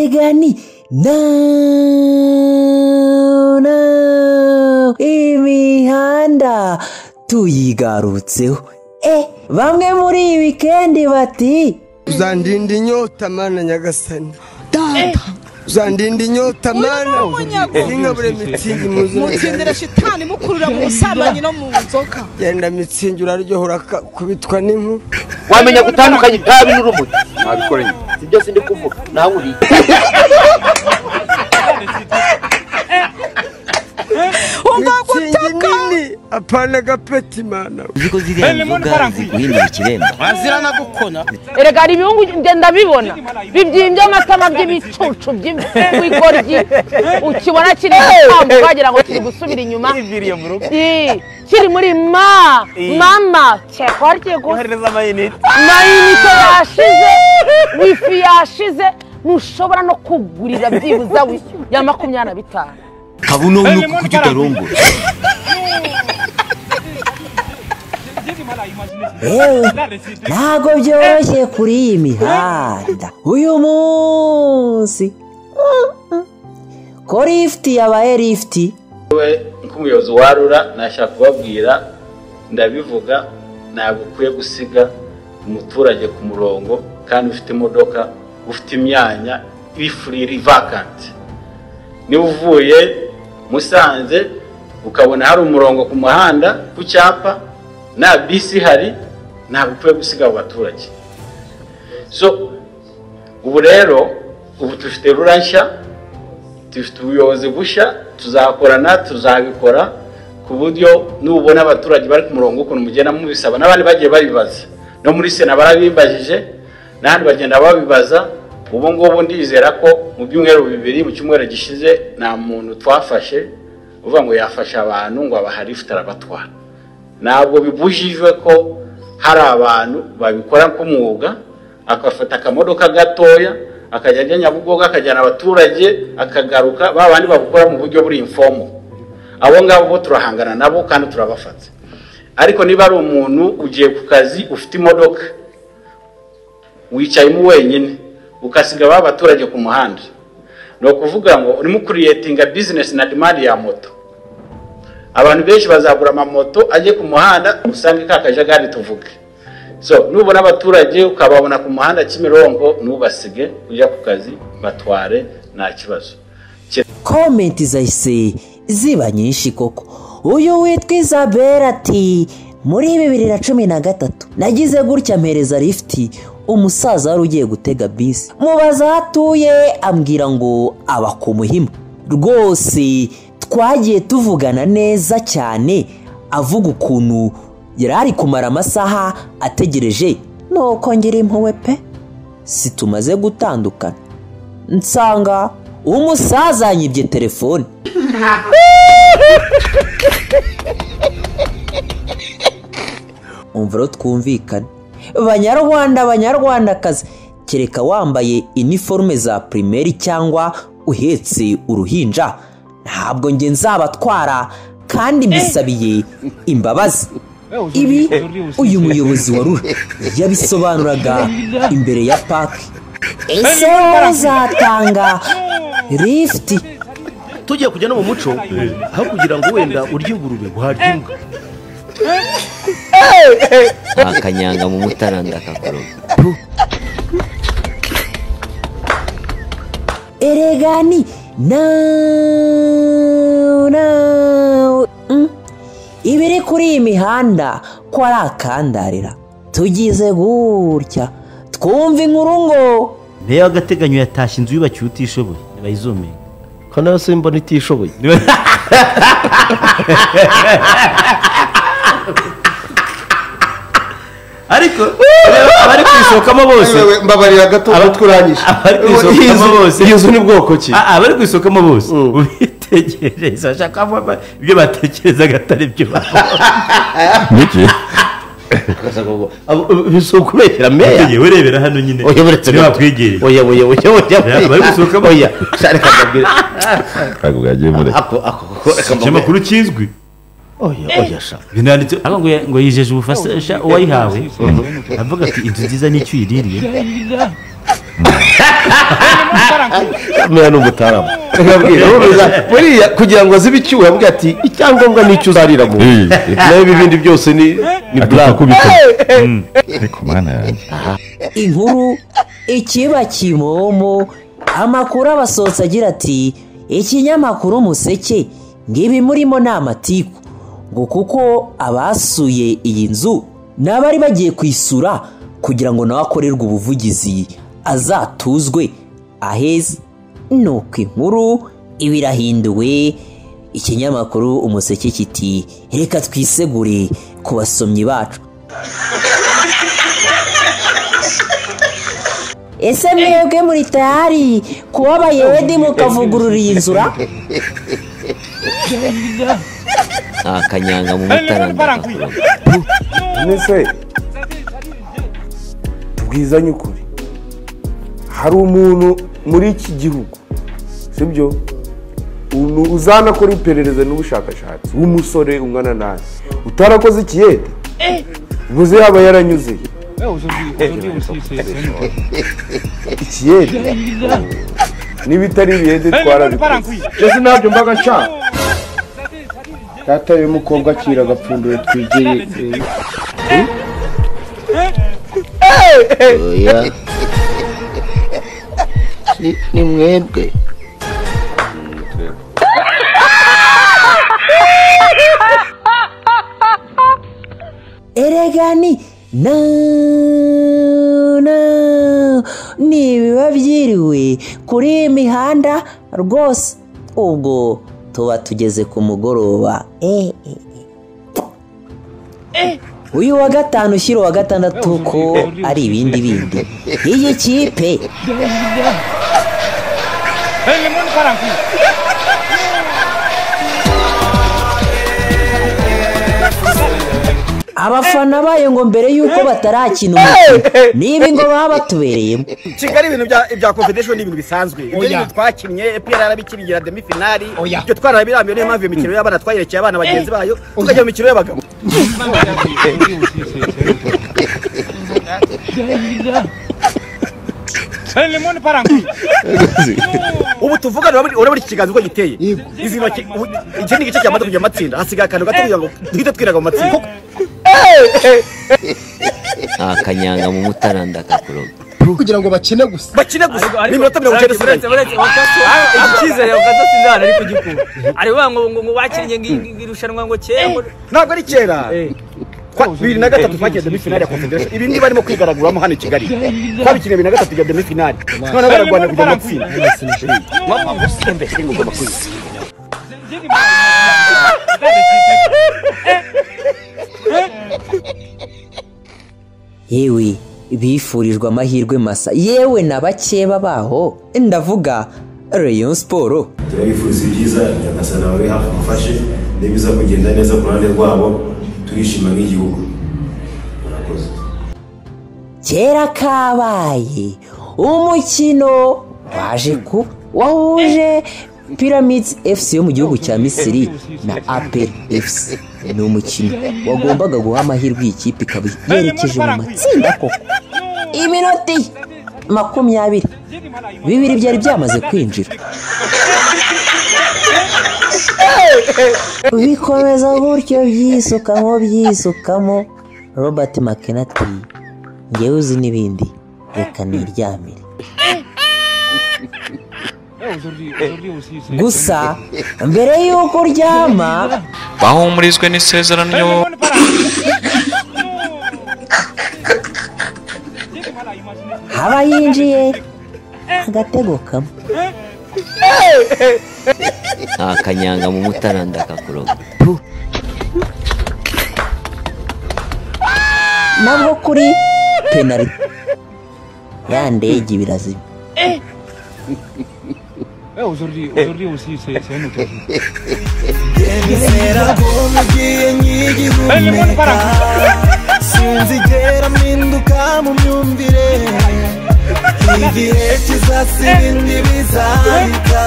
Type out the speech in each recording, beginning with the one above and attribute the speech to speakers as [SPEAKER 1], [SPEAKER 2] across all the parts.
[SPEAKER 1] gani? No, no, imihanda tuyigarutseho eh bamwe muri iyi wikendi bati
[SPEAKER 2] uzandinda inyota mana nyagasani uzandinda inyota mana nkabure mitsingi mu nzoga
[SPEAKER 3] mutsindira shitani mukurura mu busambanyi no mu nzoka
[SPEAKER 2] genda mitsingi uraryoha urakubitwa n'impu
[SPEAKER 4] wamenya gutandukanya itabi n'urumuri nabikoranye si byose ndi kuvuga nawe uriye
[SPEAKER 2] mitsingi nini apana agapeti mana
[SPEAKER 5] uziko ziriya nzoga ziguhindura ikiremba
[SPEAKER 6] erega hari ibihungu njye ndabibona bibyimbye amatama by'ibicucu by'ingoryi ukibona kiri gutambuka wagira ngo kiri gusubira inyuma
[SPEAKER 7] yiviriye mu rugo
[SPEAKER 6] Ii, kiri muri ma
[SPEAKER 7] Ii.
[SPEAKER 6] mama cyekora cyekora
[SPEAKER 7] kohereza amayinite
[SPEAKER 6] mayinite yashize wifi yashize ntushobora no kugurira byibuze wi ya makumyabiri na bitanu
[SPEAKER 5] nkaba uno nuko kuki utarongora
[SPEAKER 1] yewe ntabwo byoroshye kuri iyi mihanda uyu munsi ko lifuti yabaye lifuti
[SPEAKER 8] nk'umuyobozi wa rura nashaka kubabwira ndabivuga ntabwo ukwiye gusiga umuturage ku murongo kandi ufite imodoka ufite imyanya iri furi iri vakanti niba uvuye musanze ukabona hari umurongo ku muhanda ku cyapa nta bisi ihari ntabwo ukwiye gusiga abo baturage so ubu rero ubu dufite rura nshya dufite ubuyobozi bushya tuzakorana tuzabikora ku buryo nubona abaturage bari ku murongo ukuntu mugenda mubisaba n'abandi bagiye babibaza no muri sena barabibajije n'ahandi bagenda babibaza ubu ngubu ndizera ko mu byumweru bibiri mu cyumweru gishize nta muntu twafashe uvuga ngo yafashe abantu ngo abahari ufite arabatwara ntabwo bibujijwe ko hari abantu babikora nk'umwuga agafata akamodoka gatoya akajya ajya nyabugogo akajyana abaturage akagaruka ba bandi babukora mu buryo buri imfomo abo ngabo bo turahangana nabo kandi turabafata ariko niba ari umuntu ugiye ku kazi ufite imodoka wicayemo wenyine ukasiga ba baturage ku muhanda ni ukuvuga ngo urimo kuriyetinga bizinesi na dimandi ya moto abantu benshi bazagura amamoto ajye ku muhanda usange ka kajagari tuvuge so nubona abaturage ukababona ku muhanda kimironko ntubasige ujya ku kazi batware nta kibazo
[SPEAKER 1] komenti zahise ziba nyinshi koko uyu witwa izabera ati muri bibiri na cumi na gatatu nagize gutya mpereza lifuti umusaza wari ugiye gutega bisi mubaza aho atuye ambwira ngo aba ku muhima rwose twagiye tuvugana neza cyane avuga ukuntu yari ari kumara amasaha ategereje nuko ngira impuhwe pe si tumaze gutandukana nsanga umusaza yibye telefone umva rero twumvikane banyarwanda banyarwandakazi kereka wambaye iniforume za pirimeri cyangwa uhetse uruhinja ntabwo njye nzabatwara kandi mbisabiye imbabazi ibi uyu muyobozi wa rura yabisobanuraga imbere ya paki ese bazatanga lifuti
[SPEAKER 9] tugiye kujya no mu muco aho kugira ngo wenda urye ingurube guharya imbwa
[SPEAKER 5] ntakanyanga mu mutaranda akakuronga
[SPEAKER 1] eregani nawu nawu Mm. ibiri kuri iyi mihanda ko ari akandarira tugize gutya twumva inkuru ngo
[SPEAKER 9] mbere y'agateganyo yatashye inzu yubakiwe utishoboye ntibayizomeye
[SPEAKER 7] ko nawe se mbona itishoboye
[SPEAKER 9] ariko abari kuyisokamo bose
[SPEAKER 2] mbabarira gato turangije
[SPEAKER 9] abari kuyisokamo bose
[SPEAKER 7] iyo nzu ni bwoko ki
[SPEAKER 9] Ah, ah, abari kuyisokamo bose ubitegereza bashaka ko ba- ibyo batekerezaga atari byo
[SPEAKER 7] bisa ukubeshyira meya
[SPEAKER 9] yewe urebera hano nyine
[SPEAKER 7] oya buretse
[SPEAKER 9] niba bakwegereye
[SPEAKER 7] oya oya oya oya
[SPEAKER 9] Reba, bari gusohokamo.
[SPEAKER 7] oya sha, reka mbabwire
[SPEAKER 10] ntabwo bwagiye muri
[SPEAKER 7] ako ako ko reka mbabwire
[SPEAKER 9] ikinyamakuru kizwi
[SPEAKER 7] oya oya sha
[SPEAKER 9] binanditse ariko ngo ya- ngo yijeje ubufasha uwayihawe avuga ati inzu nziza n'icyo uyiririye
[SPEAKER 11] mera ni umutaramu nkabwira urumeza buriya kugira ngo azibe icyuho yabwiye ati icyangombwa ni icyo uzariramo naho ibi bindi byose ni ni buramu
[SPEAKER 12] ariko mana yanjye
[SPEAKER 1] inkuru ikiba kimomo amakuru aba asohotse agira ati ikinyamakuru museke ngibi murimo ni amatiku ngo kuko abasuye iyi nzu ni abari bagiye kwisura kugira ngo nawe akorerwe ubuvugizi azatuzwe aheza nuko inkuru iba irahinduwe ikinyamakuru umuseke kiti reka twisegure ku basomyi bacu ese mwebwe muri tayari kuba abayede mukavugurura iyi nzura
[SPEAKER 5] akanyanga mu mutara ndakakurumva
[SPEAKER 13] mwese tubwizanye ukuri hari umuntu muri iki gihugu sibyo umuntu uzanakora iperereza n'ubushakashatsi w'umusore ungana nabi utarakoze ikiyede ubuze yaba yaranyuzeye ikiyede n'ibitari ibiyede twarabikoze byose ntabyo mbaga nshaka
[SPEAKER 14] data y'umukobwa akira agapfunduye twigeye
[SPEAKER 15] oya Ni- ni mwebwe
[SPEAKER 1] eregani na na ni ibiba byiriwe kuri iyi mihanda rwose ubwo tuba tugeze ku mugoroba eh, eh, eh. uyu wa gatanu ushyira uwa gatandatu ko ari ibindi bindi iyi kipe abafana bayo ngo mbere y'uko batarakina umukino n'ibi ngo baba batubereyemo
[SPEAKER 8] kigali ibintu bya ibya confederation ni ibintu bisanzwe ibyo ni ibintu twakinnye epr yarabikirigira demi finali ibyo twararabirambiwe niyo mpamvu iyo mikino y'abana twayerekeye abana bagenzi bayo tukajya mu mikino y'abagabo ubu tuvugana urabona- urabona iki kiganza uko giteye izi ntoki ubu- iki ni igice cyamaze kujya mu matsinda hasigaye akantu gato kugira ngo duhite twiraga mu matsinda
[SPEAKER 5] akanyanga mu mutara ndakakurumva
[SPEAKER 8] kugira ngo bakine gusa bakine gusa ni iminota mirongo icyenda isigaye
[SPEAKER 16] icyizere ukaza sinzana ariko gikura ari bavuga ngo ngo ngo bakinnye ngo iri- iri rushanwa ngo kera ngo-
[SPEAKER 8] ntabwo ari kera Kwa- bibiri na gatatu twagiye demi finali ya confederation ibi ni barimo kwigaraguramo hano i kigali twabikinye bibiri na gatatu tujya demi finali noneho bararwana kujya mu matsinda Mama, musembe, ni ngoma kwiza.
[SPEAKER 1] yewe bifurijwe amahirwe masa yewe na bakeba baho ndavuga rayon siporo
[SPEAKER 9] turabifuriza ibyiza nyagasana babe hafi mufashe n'ibiza kugenda neza ku ruhande rwabo turishima nk'igihugu murakoze
[SPEAKER 1] kera kabaye umukino waje kuba wahuje pyramids fc yo mu gihugu cya misiri na apel fc ni umukino wagombaga guha amahirwe iyi kipe ikaba yerekeje mu matsinda koko iminota makumyabiri bibiri byari byamaze kwinjira bikomeza gutyo byisukamo byisukamo robert makenati ngewe uzi n'ibindi reka niryamire gusa mbere y'uko uryama
[SPEAKER 17] bahumurijwe n'isezerano
[SPEAKER 1] haba yinjiye agatego kamwe
[SPEAKER 5] akanyanga mu mutara ndakakurumva
[SPEAKER 1] nabwo kuri penari ya ndege birazima
[SPEAKER 2] sinzigera mpinduka mu myumvire igihe kizasiba indi bizahita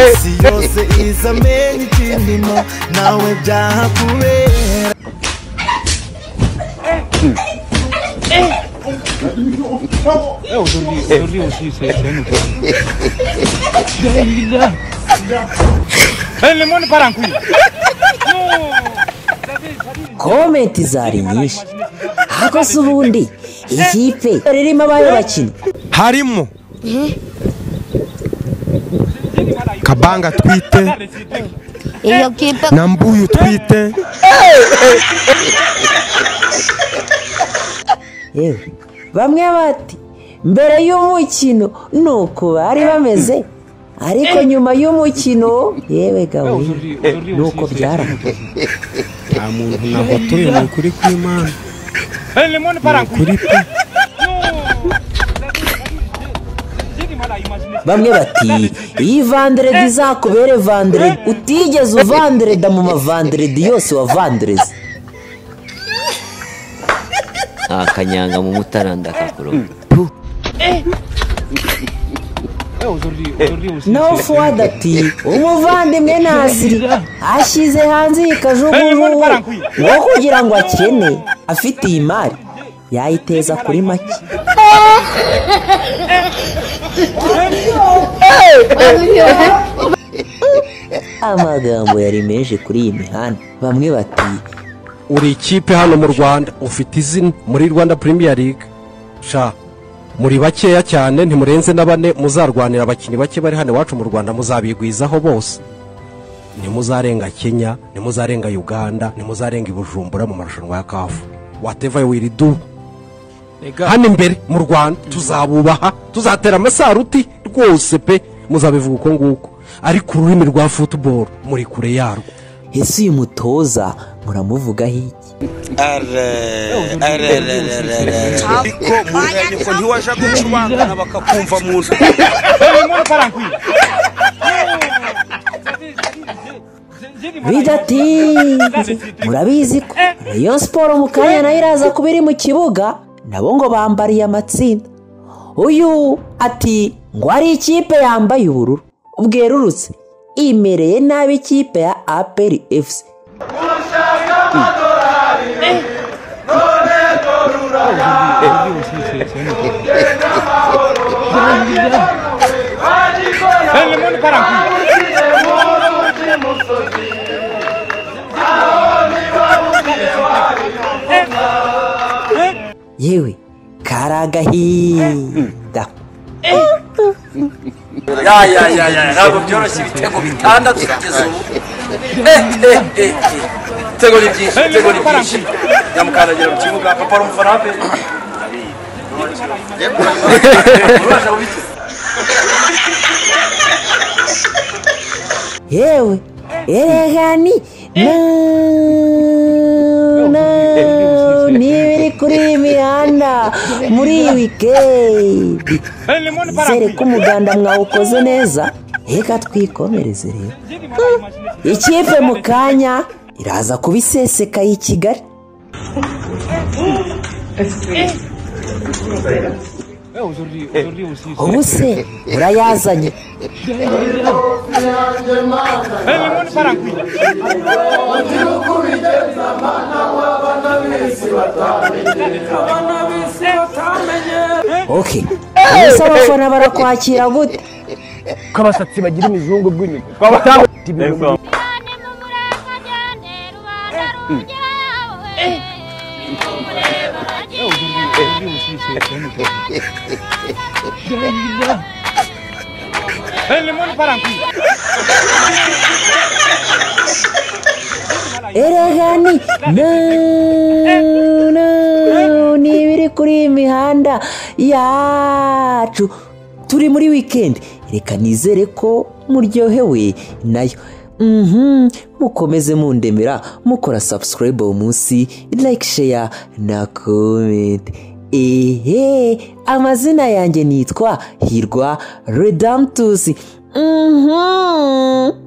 [SPEAKER 2] isi yose izamenya ikindimo nawe byahakubera
[SPEAKER 18] É, eu dormi, eu dormi o Cícero, eu não sei. Ele manda para aqui.
[SPEAKER 1] komenti zari nyinshi ariko se ubundi ikipe ririmo abayobakinnyi
[SPEAKER 2] harimo kabanga twite
[SPEAKER 19] iyo kipe
[SPEAKER 2] na mbuyu twite
[SPEAKER 1] yewe bamwe bati mbere y'umukino ni uku bari bameze ariko nyuma y'umukino yewe gabo ni uko byarangiye
[SPEAKER 2] nta muntu nahotoye ni ukuri kw'imana ni ukuri pe
[SPEAKER 1] bamwe bati iyi vanderedi izakubere vanderedi utigeze uvandereda mu mavanderedi yose wavandereze
[SPEAKER 5] akanyanga mu mutara ndakakuroga
[SPEAKER 1] naho fuwadi ati umuvandimwe nasiri ashyize hanze iyi kajugujugu ngo kugira ngo akene afite iyi mari yayiteza kuri make amagambo yari menshi kuri iyi mihanda bamwe bati
[SPEAKER 2] uri ikipe hano mu rwanda ufite izina muri rwanda premier league sha muri bakeya cyane ntimurenze na bane muzarwanira abakinnyi bake bari hano iwacu mu rwanda muzabigwizaho bose ntimuzarenga kenya ntimuzarenga uganda ntimuzarenga ibujumbura mu marushanwa ya kafu wateva wiri du hano imbere mu rwanda tuzabubaha tuzatera amasaruti rwose pe muzabivuga uko nguko ariko ururimi rwa futuboro muri kure yarwo
[SPEAKER 1] ese uyu mutoza muramuvugaho iki
[SPEAKER 20] ariko murebe ko ntiwaje gucubangana bakakumva mu nzu
[SPEAKER 1] bidati murabizi ko rayon siporo mu kanya nayo iraza kuba iri mu kibuga nabo ngo bambariye amatsinda uyu ati ngo hari ikipe yambaye ubururu bwerurutse imereye nabi ikipe ya aperi efuse yewe karagahinda
[SPEAKER 20] ya ya ya ya ntabwo byoroshye ibitego bitandatu kugeza ubu ibitego ni byinshi ibitego ni byinshi nyamukandagira mu kibuga papa ari umufana wa peri urabasha kubikiza
[SPEAKER 1] yewe erega ni na- na- ni ibiri kuri iyi mihanda muri iyi wikendi nizere ko umuganda mwawukoze neza reka twikomereze rero ikipe mu kanya iraza kuba iseseka y'i kigali ubu se urayazanye oke ese abafana barakwakira gute
[SPEAKER 20] ko abasatsi bagira imizungu bw'inyuma
[SPEAKER 1] erega ni na- na- ni ibiri kuri iyi mihanda yacu turi muri wikendi reka nizere ko muryohewe nayo Mhm, mukomeze mundemera mukora sabusikarayibu uwo munsi like share na komenti ehe amazina yanjye nitwa hirwa redamtusi Mhm.